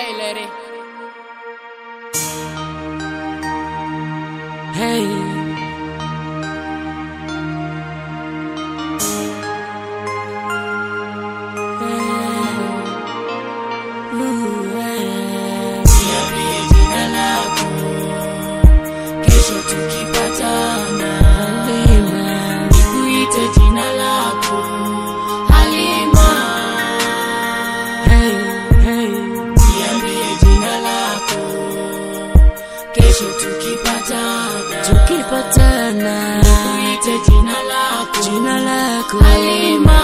Hey, lady. Hey. Niambie jina lako, kesho tukipatana, nikuite jina lako Halima. Niambie jina lako, kesho tukipatana, Tukipatana nikuite jina lako jina lako Halima.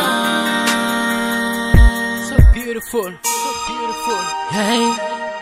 So beautiful. So beautiful. hey.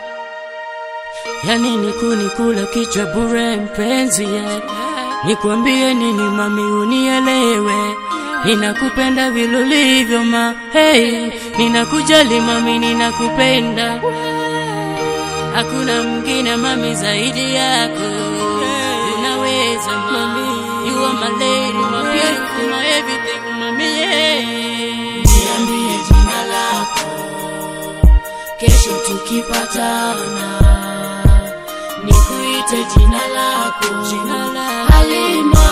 Yani ni kunikula kichwa bure mpenzi yeah. Nikwambie nini mami unielewe Ninakupenda vile ulivyo ma hey. Ninakujali mami ninakupenda Hakuna mwingine mami zaidi yako Unaweza mami You are my lady, my beautiful, my everything mami yeah. Niambie jina lako, kesho tukipatana, nikuite jina lako Jina lako. Halima.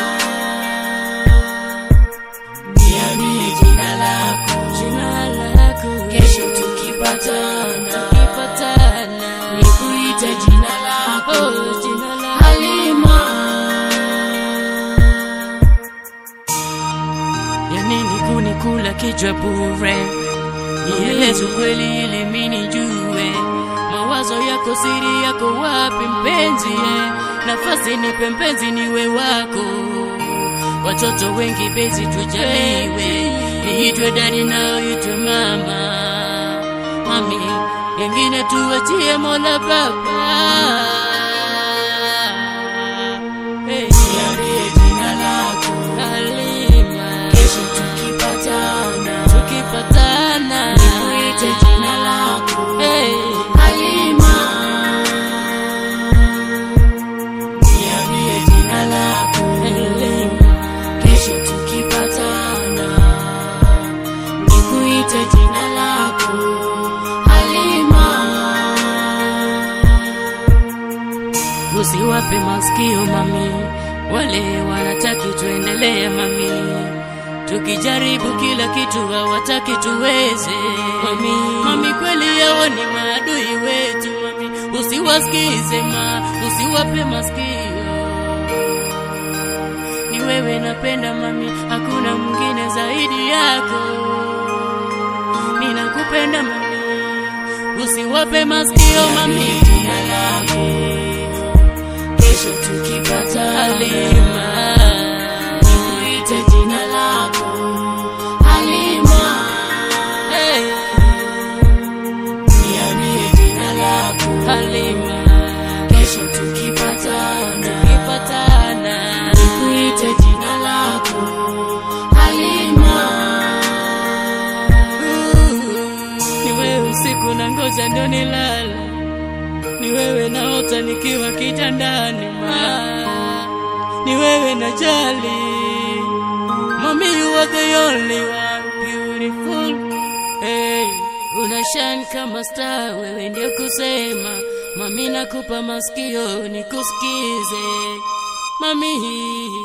Niambie jina lako, Jina lako kesho tukipatana, Tukipatana nikuite jina lako Oh, jina lako Halima. ya nini kunikula kichwa bure? Nieleze ukweli ili mimi nijue mawazo yako, siri yako wapi mpenzi? eh? Nafasi nipe mpenzi, niwe wako. Watoto wengi bezi tujaliwe, niitwe dadi nao itwe mama, mami wengine tuwachie Mola Baba. Hey, Niambie jina lako, Halima. kesho tukipatana, tukipatana nikuite jina lako hey. Halima. Niambie jina lako, Halima. kesho tukipatana, nikuite jina lako Halima. Usiwape masikio mami, wale wanataki tuendelee mami, tukijaribu kila kitu hawataki tuweze mami. Mami kweli yao ni maadui wetu mami, usiwasikize ma, usiwape masikio. Ni wewe napenda mami, hakuna mwingine zaidi yako. Ninakupenda mami, usiwape masikio mami. Niambie jina lako, kesho tukipatana, Halima. nikuite jina lako Halima. Hey, Niambie jina lako, Halima. kesho tukipatana, Tukipatana. nikuite jina lako Halima. Ni wewe usiku na ngoja ndio nilale, ni wewe naota nikiwa kitandani ma, ni wewe najali mami, you are the only one beautiful. Hey, una shine kama star, wewe ndio kusema mami, nakupa masikio nikusikize mami.